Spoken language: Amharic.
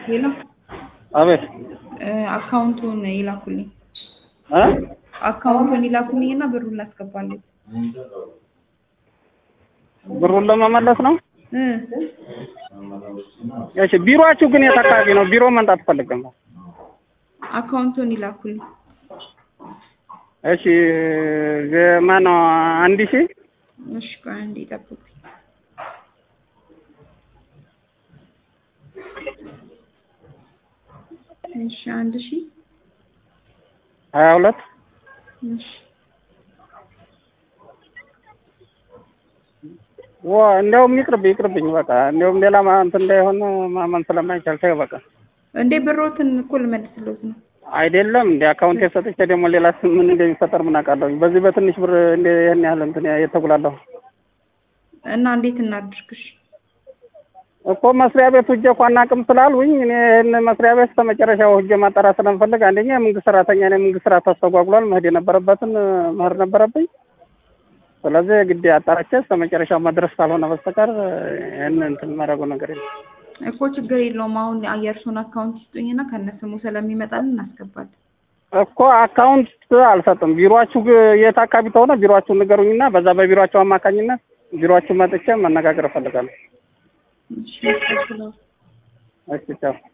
ሄሎ አቤት አካውንቱን ይላኩልኝ እ አካውንቱን ይላኩልኝ እና ብሩን ላስገባለሁ ብሩን ለመመለስ ነው። እ እሺ ቢሮአችሁ ግን የት አካባቢ ነው? ቢሮ መምጣት ፈልገም። አካውንቱን ይላኩልኝ እሺ ማነው አንድ ሺህ እሺ ቆይ አንዴ ጠብቁኝ እሺ አንድ ሺህ ሀያ ሁለት እሺ ዋ እንዲያውም ይቅርብ ይቅርብኝ በቃ እንዲያውም ሌላ ማ- እንትን እንዳይሆን ማመን ስለማይቻል ተይው በቃ እንዴ ብሮትን እኮ ልመልስልዎት ነው አይደለም እንደ አካውንት የሰጥቼ ደግሞ ሌላ ስም ምን እንደሚፈጠር ምን አውቃለሁ። በዚህ በትንሽ ብር እንደ ይህን ያህል እንትን የተጉላለሁ እና እንዴት እናድርግሽ እኮ መስሪያ ቤት ሂጅ እኮ አናውቅም ስላሉኝ እኔ ይህን መስሪያ ቤት እስከ መጨረሻው ሂጅ ማጣራት ስለምፈልግ አንደኛ የመንግስት ሰራተኛ ነኝ። የመንግስት ስራ ተስተጓጉሏል። መሄድ የነበረበትን መሄድ ነበረብኝ። ስለዚህ ግድ አጣራቼ እስከ መጨረሻው መድረስ ካልሆነ በስተቀር ይህን እንትን ማድረጉ ነገር የለም። እኮ ችግር የለውም አሁን የእርሱን አካውንት ይስጡኝና ከነስሙ ስለሚመጣልን እናስገባለን እኮ አካውንት አልሰጥም። ቢሮአችሁ ግ- የት አካባቢ ተሆነ ቢሮአችሁን ንገሩኝና በዛ በቢሮአችሁ አማካኝነት ቢሮአችሁ መጥቼ መነጋገር እፈልጋለሁ። እሺ ያስከፍለው እሺ ቻው።